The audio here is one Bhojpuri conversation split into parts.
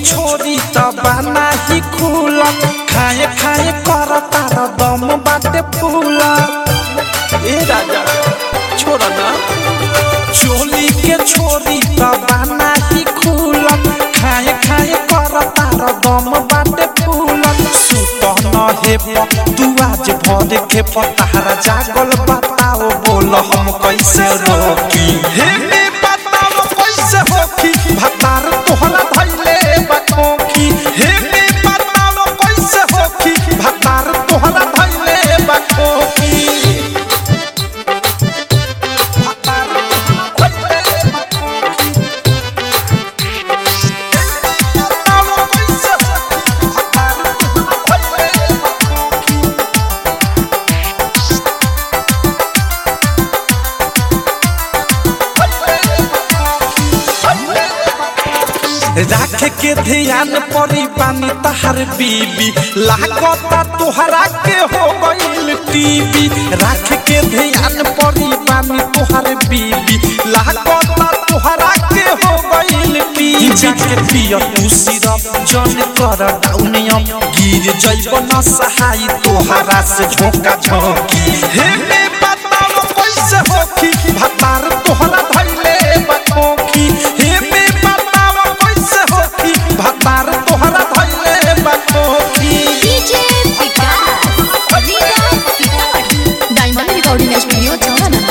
छोरी त बना ही खुला खाए खाए कर तार दम बाटे फूला ए राजा छोड़ ना चोली के छोरी त बना ही खुला खाए खाए कर तार दम बाटे फूला सुत न हे तू आज भर के पतारा जागल बताओ बोल हम कैसे रोकी हे बे बताओ कैसे होकी भतार तोहरा धैले बकोकी हे बे बताओ कैसे होकी भतार तोहरा धैले बकोकी भतार तोहरा धैले बकोकी बताओ कैसे होकी भतार तोहरा धैले बकोकी राख के ध्यान परी पानी तहर बीबी लागता तोहरा के हो गईल टीवी राख के ध्यान परी पानी तोहर बीबी लागता तोहरा के हो गईल टीवी जाके पिय तू सिरप जन कर डाउनियम गिर जइब न सहाई तोहरा से झोंका झोंकी हे बे बताओ कैसे होखी भतार तोहरा धैले बकोखी हे बे बताओ कैसे होखी भतार तोहरा धैले बकोखी DJ Vikas Riga Sitamarhi diamond recording studio छावना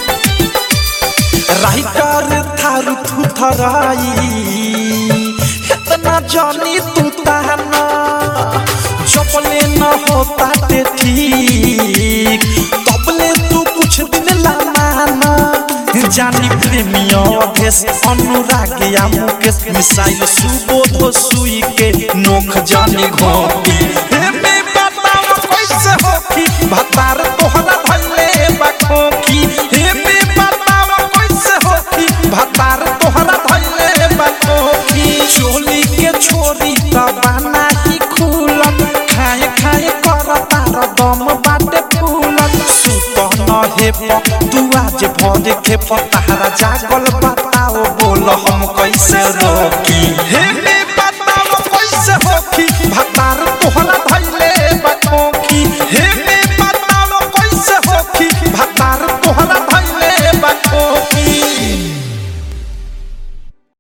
राइटर थारू थुथराई इतना जानी तू ताना चपले न होता ते ठीक तबले तू कुछ दिन ला माना जानी प्रेमिया अभेस अनुराग या मुकेश मिसाइल सुबोध सुई के नोख जानी घोटी हे बे बताओ कैसे होखी भतार तोहरा धैले बखोखी हे बे बताओ कैसे होखी भतार तोहरा धैले बखोखी चोली के छोरी त बना ही खुलम खाए खाए कर तार दम बाटे फूलम सुत न हे तू आज भर के पतारा जागल बताओ बोल हम कैसे रोकी हे बे